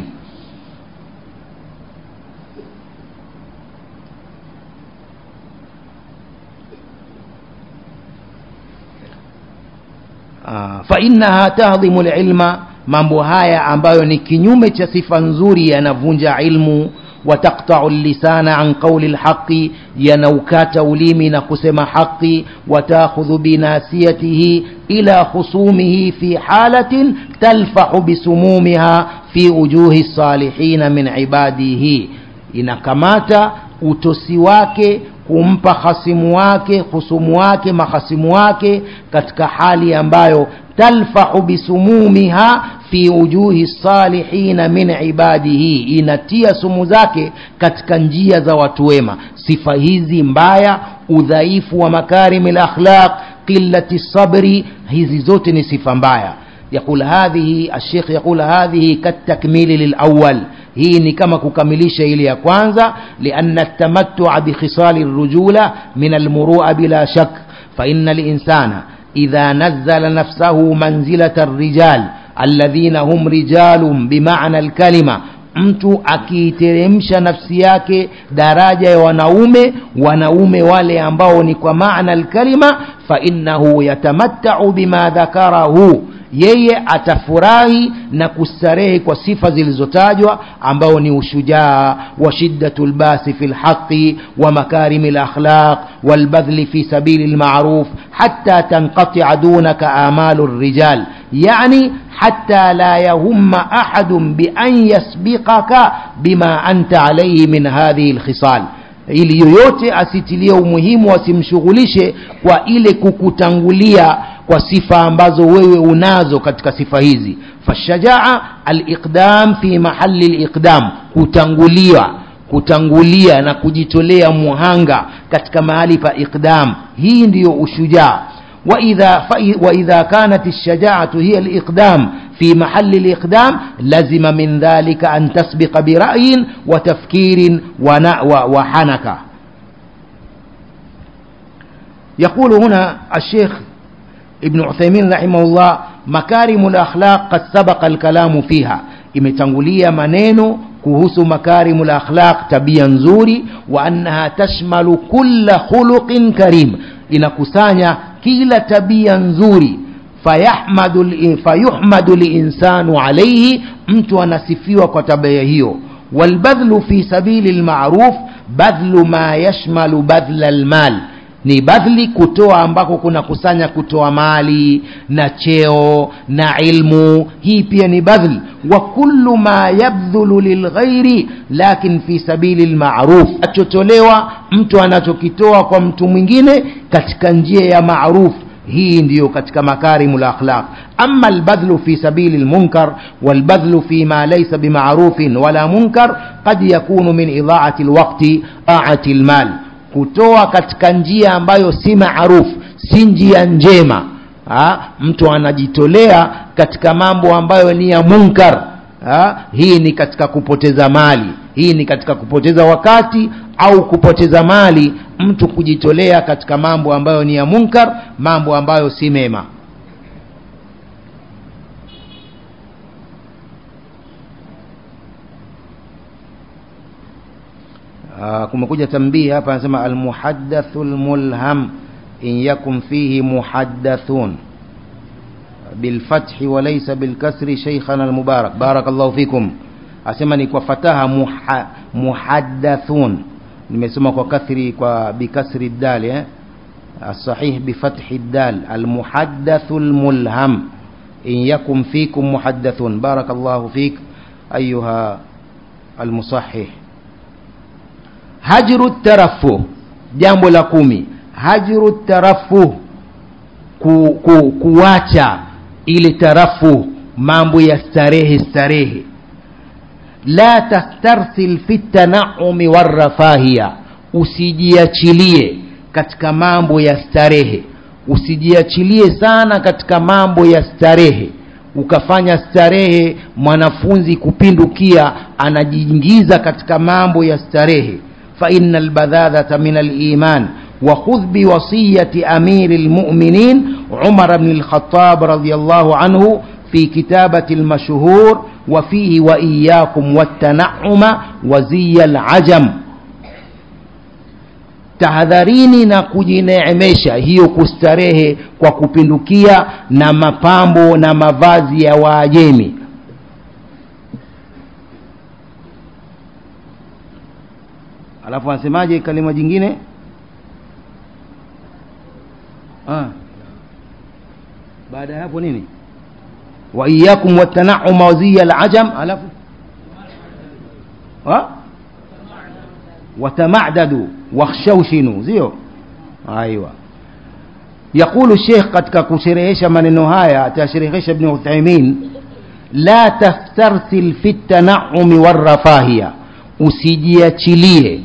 fainaha tahdhimu lilma mambo haya ambayo ni kinyume cha sifa nzuri yanavunja ilmu wataktau lisana an qauli lhaqi yanaukata ulimi na kusema haqi watakhudhu binasiyatihi ila khusumihi fi halatin talfahu bisumumiha fi ujuhi salihina min ibadihi inakamata utosi wake kumpa hasimu wake husumu wake mahasimu wake katika hali ambayo talfahu bisumumiha fi ujuhi salihina min ibadihi inatia sumu zake katika njia za watu wema sifa hizi mbaya udhaifu wa makarimi lakhlaq qillati sabri hizi zote ni sifa mbaya يقول هذه الشيخ يقول هذه كالتكميل للأول hii ni kama kukamilisha ile ya kwanza lianna tamattua bikhisali rujula min almurua bila shak faina linsana idha nazala nafsahu manzilata الrijal alladhina hum rijalun bimana alkalima mtu akiiteremsha nafsi yake daraja ya wanaume wanaume wale ambao ni kwa maana alkalima fainnahu yatamattau bima dhakarahu yeye atafurahi na kustarehe kwa sifa zilizotajwa ambao ni ushujaa wa shiddatu lbasi fi lhaqi wa makarimi lakhlaq walbadhli fi sabili lmaruf hatta tanqatia dunaka amalu lrijal yani حتى لا يهم أحد بأن يسبقك بما أنت عليه من هذه الخصال ili yoyote asitilie umuhimu asimshughulishe kwa ile kukutangulia kwa sifa ambazo wewe unazo katika sifa hizi fashajaa aliqdam fi mahali liqdam kutangulia kutangulia na kujitolea muhanga katika mahali pa iqdam hii ndiyo ushujaa وإذا, وإذا كانت الشجاعة هي الإقدام في محل الإقدام لزم من ذلك أن تسبق برأي وتفكير وحنكة يقول هنا الشيخ ابن عثيمين رحمه الله مكارم الأخلاق قد سبق الكلام فيها imetangulia maneno kuhusu makarimu lakhlaq tabia nzuri wa annaha tashmalu kulla khuluqin karim inakusanya kila tabia nzuri fayahmadu fayuhmadu linsanu alaihi mtu anasifiwa kwa tabia hiyo walbadhlu fi sabili lmaruf badhlu ma yashmalu badhla lmal ni badhli kutoa ambako kuna kusanya kutoa mali na cheo na ilmu hii pia ni badhli wa kullu ma yabdhulu lilghairi lakin fi sabili lmaruf achotolewa mtu anachokitoa kwa mtu mwingine katika njia ya maruf hii ndiyo katika makarimu lakhlaq ama albadhlu fi sabili lmunkar walbadhlu fi ma laysa bimarufin wala munkar qad yakunu min idhaati lwakti aati lmal kutoa katika njia ambayo si maarufu si njia njema ha? mtu anajitolea katika mambo ambayo ni ya munkar ha? hii ni katika kupoteza mali hii ni katika kupoteza wakati au kupoteza mali mtu kujitolea katika mambo ambayo ni ya munkar mambo ambayo si mema Ah, kumekuja tambii hapa anasema almuhaddathu lmulham in yakun fihi muhaddathun bilfathi walaysa bilkasri sheikhana almubarak barakallahu fikum asema ni kwa fataha muha, muhaddathun nimesoma kwa kathri kwa bikasri dal eh? الصحيح بفتح الدال المحدث الملهم إن يكن فيكم محدث بارك الله فيك أيها المصحح hajru tarafuh jambo la kumi hajru tarafuh ku, ku, kuwacha ile tarafuh mambo ya starehe starehe la tastarsil fi tanaumi warrafahia usijiachilie katika mambo ya starehe usijiachilie sana katika mambo ya starehe ukafanya starehe mwanafunzi kupindukia anajiingiza katika mambo ya starehe فإن البذاذة من الإيمان وخذ بوصية أمير المؤمنين عمر بن الخطاب رضي الله عنه في كتابة المشهور وفيه وإياكم والتنعم وزي العجم tahadharini na kujineemesha hiyo kustarehe kwa kupindukia na mapambo na mavazi ya waajemi alafu anasemaje kalima jingine ah. baada ya hapo nini wa iyakum watanauma waziya alajam alafu watamadadu wakhshawshinu sio aiwa يقول الشيخ katika kusherehesha maneno haya atasherehesha ibn Uthaymeen la tastarsil fi tanaumi warrafahia usijiachilie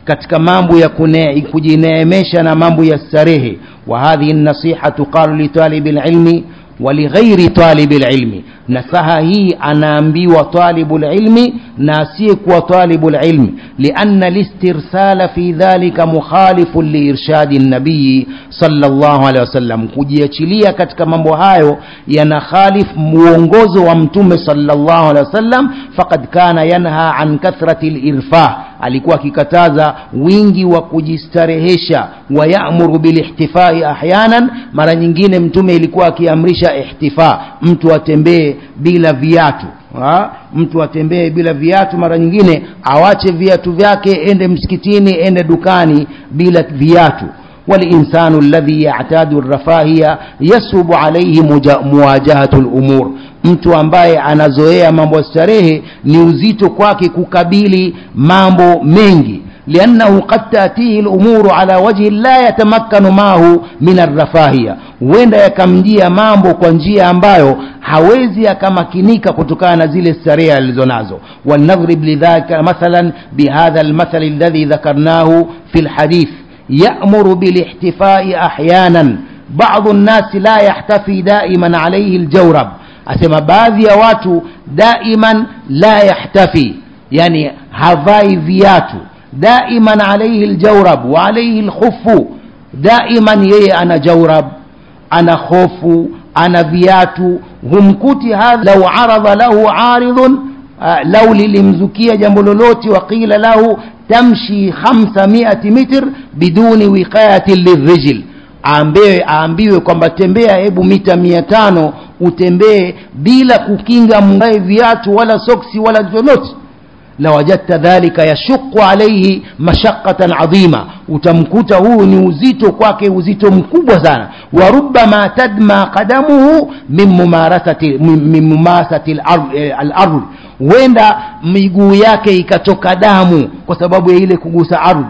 katika mambo ya kune- kujineemesha na mambo ya starehe wa hadhihi nasiha tuqalu litalibi lilmi walighairi talibi lilmi nasaha hii anaambiwa talibu lilmi na asiyekuwa talibu lilmi lianna listirsala fi dhalika mukhalifun liirshadi nabiyi sallallahu alaihi wasallam kujiachilia katika mambo hayo yana khalif muongozo wa mtume sallallahu alaihi wasallam faqad kana yanha an kathrati lirfah alikuwa akikataza wingi wa kujistarehesha wa yamuru bilihtifai ahyanan mara nyingine mtume ilikuwa akiamrisha ihtifa mtu atembee bila viatu ha? mtu atembee bila viatu mara nyingine awache viatu vyake ende msikitini ende dukani bila viatu والإنسان الذي يعتاد الرفاهية يصعب عليه مجا- مواجهة الأمور mtu ambaye anazoea mambo ya starehe ni uzito kwake kukabili mambo mengi liannahu qad tatihi lumuru ala wajhi la yatamakkanu maahu min arrafahiya huenda yakamjia mambo kwa njia ambayo hawezi akamakinika kutokana na zile starehe alizonazo walnadhrib lidhalika mathalan bihadha almathali alladhi dhakarnahu fi lhadith يأمر بالاحتفاء أحيانا بعض الناس لا يحتفي دائما عليه الجورب أسمى baadhi ya watu دائما لا يحتفي يعني havai viatu دائما عليه الجورب وعليه الخف دائما yeye ana jaurab ana khofu ana viatu humkuti hadha lau aradha lahu aridhun uh, lau lilimzukia jambo lolote waqila lahu tamshi 500 mitr biduni wiqayati lirijl aambiwe aambiwe kwamba tembea hebu mita mia tano utembee bila kukinga mgae viatu wala soksi wala lolote lawajadta dhalika yashuqu alaihi mashaqatan adhima utamkuta huu ni uzito kwake uzito mkubwa sana wa rubbama tadma qadamuhu min mumarasati min mumasati al-ardh huenda miguu yake ikatoka damu kwa sababu ya ile kugusa ardhi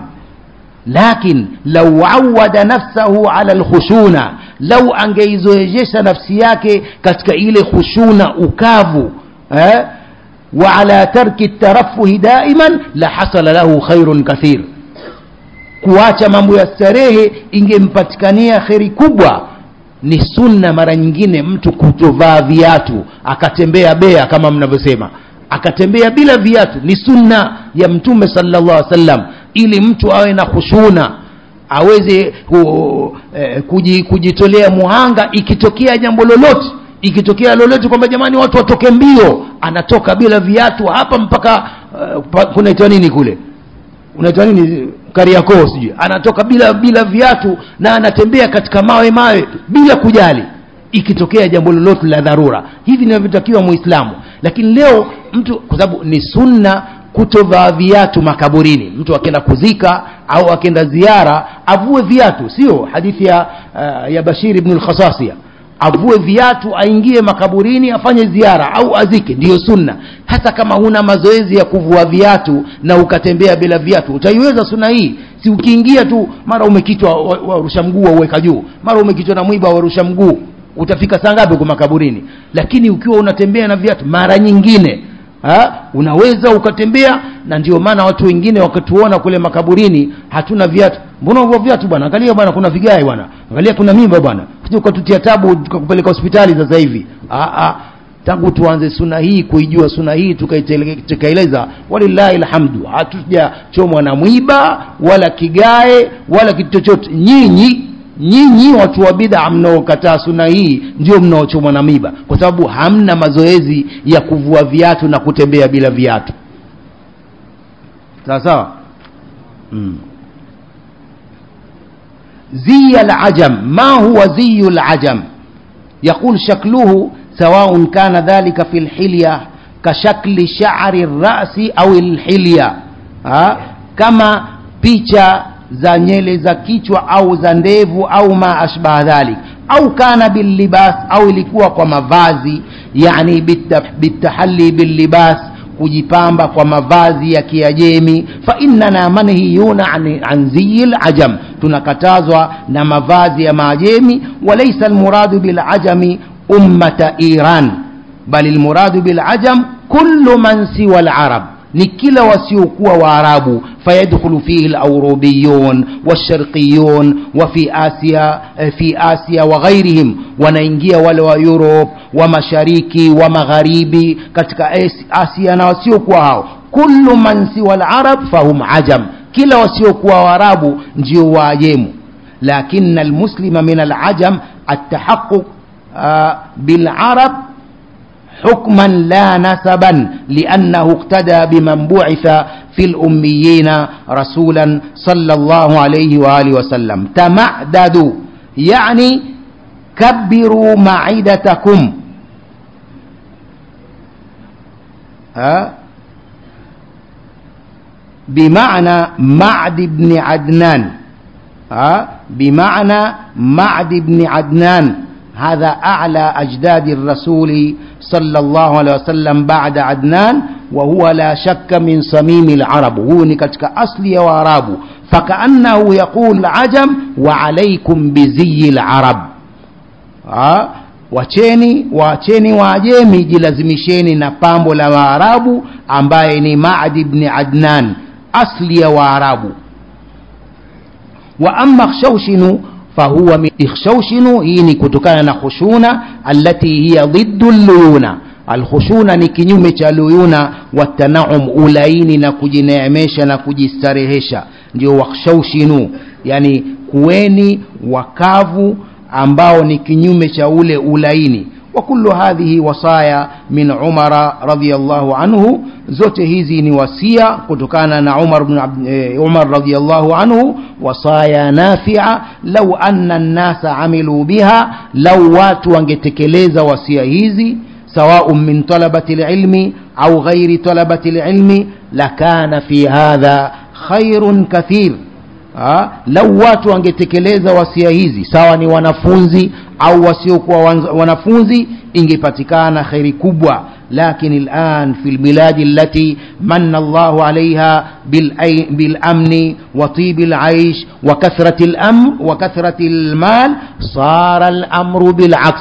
lakin lau awada nafsahu ala lkhushuna lau angeizoejesha nafsi yake katika ile khushuna ukavu eh? wa ala tarki tarafuhi daiman la hasala lahu khairun kathir kuacha mambo ya starehe ingempatikania kheri kubwa ni sunna mara nyingine mtu kutovaa viatu akatembea bea kama mnavyosema akatembea bila viatu ni sunna ya mtume sallallahu alaihi wasallam ili mtu awe na khushuna aweze ku, eh, kuji, kujitolea muhanga ikitokea jambo lolote ikitokea lolote kwamba jamani watu watoke mbio anatoka bila viatu hapa mpaka uh, pa, kunaitwa nini kule unaitwa nini kariakoo sijui anatoka bila bila viatu na anatembea katika mawe mawe bila kujali ikitokea jambo lolote la dharura hivi inavyotakiwa muislamu lakini leo mtu kwa sababu ni sunna kutovaa viatu makaburini mtu akienda kuzika au akienda ziara avue viatu sio hadithi ya, uh, ya bashir ibn al-khasasia avue viatu aingie makaburini afanye ziara au azike ndiyo sunna hasa kama huna mazoezi ya kuvua viatu na ukatembea bila viatu utaiweza sunna hii si ukiingia tu mara umekitwa warusha mguu wauweka juu mara umekitwa na mwiba warusha mguu utafika saa ngapi huko makaburini lakini ukiwa unatembea na viatu mara nyingine ha? unaweza ukatembea na ndio maana watu wengine wakatuona kule makaburini hatuna viatu mbona hivyo viatu bwana angalia bwana kuna vigae bwana angalia kuna mimba bwana kuja ukatutia tabu tukakupeleka hospitali sasa hivi ah, ah. tangu tuanze suna hii kuijua suna hii tukaeleza walillahi alhamdu hatujachomwa na mwiba wala kigae wala kitu chochote nyinyi nyinyi watu wa bid'a mnaokataa suna hii ndio mnaochomwa na miba kwa sababu hamna mazoezi ya kuvua viatu na kutembea bila viatu sawa sawa mm. زي العجم ما هو زي العجم يقول شكله سواء كان ذلك في الحلية كشكل شعر الرأس أو الحلية ها كما بيتشا za nyele za kichwa au za ndevu au ma ashbaha dhalik au kana billibas au ilikuwa kwa mavazi yani bitahalli billibas kujipamba kwa mavazi ya kiajemi fa innana manhiyuna an, an ziyil ajam tunakatazwa na mavazi ya maajemi walaysa almuradu bilajami ummata iran bal almuradu bilajam kullu man siwa alarab ni kila wasiokuwa waarabu fayadkhulu fihi laurubiyun washarqiyun wa fi asia eh, fi asia wa ghairihim wanaingia wale wa europe wa mashariki wa magharibi katika As- asia na wasiokuwa hao kullu man siwa larab fahum ajam kila wasiokuwa waarabu ndio waajemu lakini almuslima min alajam التحقق آه بالعرب حكما لا نسبا لأنه اقتدى بمن بعث في الأميين رسولا صلى الله عليه وآله وسلم تمعددوا يعني كبروا معدتكم ها بمعنى معد بن عدنان ها بمعنى معد بن عدنان هذا أعلى أجداد الرسول صلى الله عليه وسلم بعد عدنان وهو لا شك من صميم العرب هو نكتك أصلي وعرب فكأنه يقول العجم وعليكم بزي العرب ها wacheni wacheni waajemi jilazimisheni na pambo la waarabu ambaye ni madi bni adnan asli ya waarabu wa amma khshawshinu fahuwa min ikhshawshinu hii ni kutokana na khushuna allati hiya dhiddu luyuna alkhushuna ni kinyume cha luyuna watanaum ulaini na kujineemesha na kujistarehesha ndio wakhshawshinu yani kuweni wakavu ambao ni kinyume cha ule ulaini وكل هذه وصايا من عمر رضي الله عنه zote hizi ni wasia kutokana na Umar ibn Abd, eh, Umar radhiyallahu anhu wasaya nafia lau anna an-nasa amilu biha lau watu wangetekeleza wasia hizi سواء من طلبة العلم أو غير طلبة العلم لكان في هذا خير كثير ha? lau watu wangetekeleza wasia hizi sawa ni wanafunzi au wasiokuwa wanafunzi ingepatikana kheri kubwa لكن الآن في البلاد التي من الله عليها بالأمن وطيب العيش وكثرة الأمن وكثرة المال صار الأمر بالعكس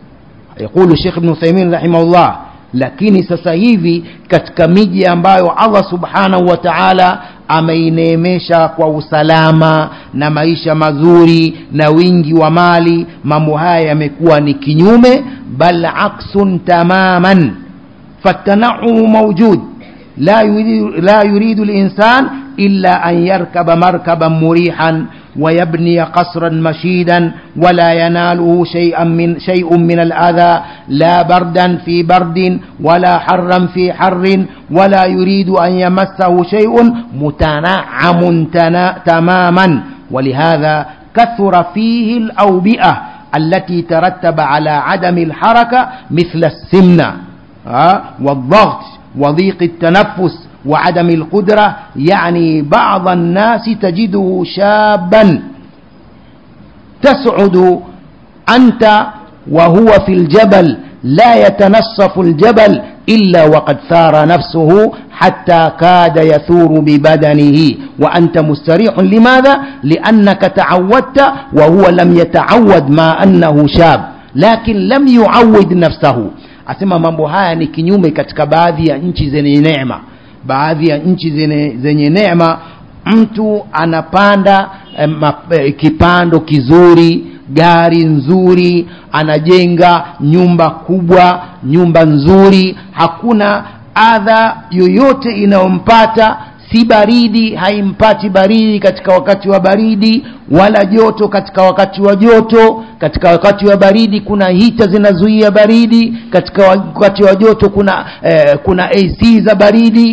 يقول الشيخ ابن ثيمين رحمه الله lakini sasa hivi katika miji ambayo allah subhanahu wa taala ameineemesha kwa usalama na maisha mazuri na wingi wa mali mambo haya yamekuwa ni kinyume bal aksun tamaman fatanaumu maujud la yuridu, la yuridu linsan illa an yarkaba markaban murihan ويبني قصرا مشيدا ولا يناله شيئا من شيء من الأذى لا بردا في برد ولا حرا في حر ولا يريد أن يمسه شيء متنعم تماما ولهذا كثر فيه الأوبئة التي ترتب على عدم الحركة مثل السمنة والضغط وضيق التنفس وعدم القدرة يعني بعض الناس تجده شابا تسعد أنت وهو في الجبل لا يتنصف الجبل إلا وقد ثار نفسه حتى كاد يثور ببدنه وأنت مستريح لماذا؟ لأنك تعودت وهو لم يتعود ما أنه شاب لكن لم يعود نفسه asema mambo haya ni kinyume katika baadhi ya nchi zenye neema baadhi ya nchi zenye, zenye neema mtu anapanda eh, map, eh, kipando kizuri gari nzuri anajenga nyumba kubwa nyumba nzuri hakuna adha yoyote inayompata si baridi haimpati baridi katika wakati wa baridi wala joto katika wakati wa joto katika wakati wa baridi kuna hita zinazuia baridi katika wakati wa joto kuna eh, kuna AC za baridi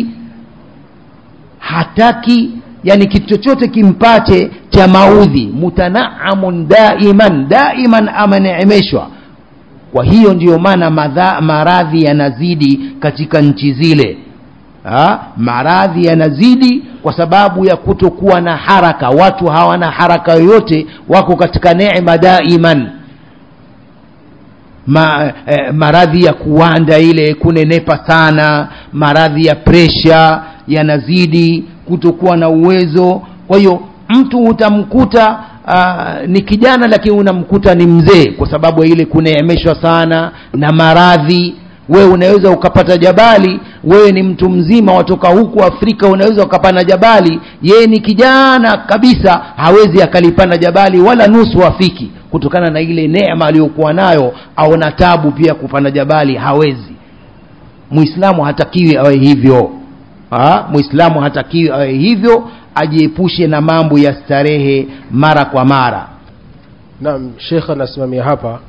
hataki yani kitu chochote kimpate cha maudhi mutanaamun daiman daiman ameneemeshwa kwa hiyo ndiyo maana maradhi yanazidi katika nchi zile ha? maradhi yanazidi kwa sababu ya kutokuwa na haraka watu hawana haraka yoyote wako katika neema daiman Ma, eh, maradhi ya kuwanda ile kunenepa sana maradhi ya presha yanazidi kutokuwa na uwezo kwa hiyo mtu utamkuta uh, ni kijana lakini unamkuta ni mzee kwa sababu ya ile kuneemeshwa sana na maradhi we unaweza ukapata jabali wewe ni mtu mzima watoka huku afrika unaweza ukapanda jabali yeye ni kijana kabisa hawezi akalipanda jabali wala nusu afiki kutokana na ile neema aliyokuwa nayo aona tabu pia kupanda jabali hawezi muislamu hatakiwi awe hivyo ha? muislamu hatakiwi awe hivyo ajiepushe na mambo ya starehe mara kwa mara naam shekh anasimamia hapa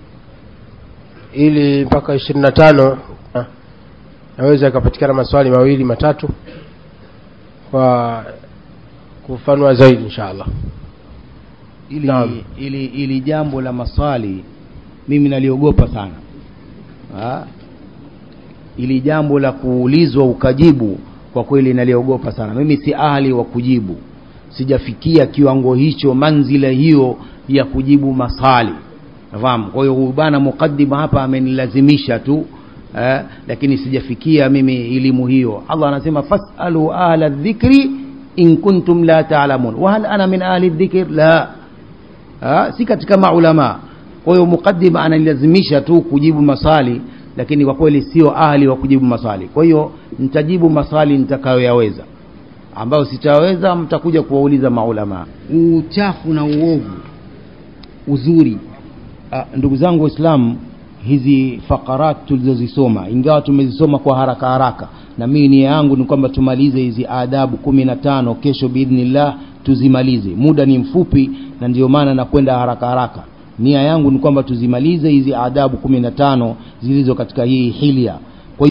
ili mpaka ishirini na tano naweza yakapatikana maswali mawili matatu kwa kufanua zaidi insha allah ili, Naam. ili, ili jambo la maswali mimi naliogopa sana ha? ili jambo la kuulizwa ukajibu kwa kweli naliogopa sana mimi si ahli wa kujibu sijafikia kiwango hicho manzila hiyo ya kujibu maswali nafahamu kwa hiyo huyu bana muqaddima hapa amenilazimisha tu eh, lakini sijafikia mimi elimu hiyo allah anasema fasalu ahla dhikri in kuntum la taalamun wahal ana min ahli dhikr la ha? si katika maulama kwa hiyo muqaddima ananilazimisha tu kujibu maswali lakini kwa kweli sio ahli wa kujibu maswali kwa hiyo nitajibu maswali nitakayoyaweza ambayo sitaweza mtakuja kuwauliza maulama uchafu na uovu uzuri Ah, ndugu zangu waislamu hizi fakarat tulizozisoma ingawa tumezisoma kwa haraka haraka na mimi nia yangu ni kwamba tumalize hizi adabu kumi na tano kesho biidhnillah tuzimalize muda ni mfupi na ndio maana nakwenda haraka haraka nia yangu ni kwamba tuzimalize hizi adabu kumi na tano zilizo katika hii hilia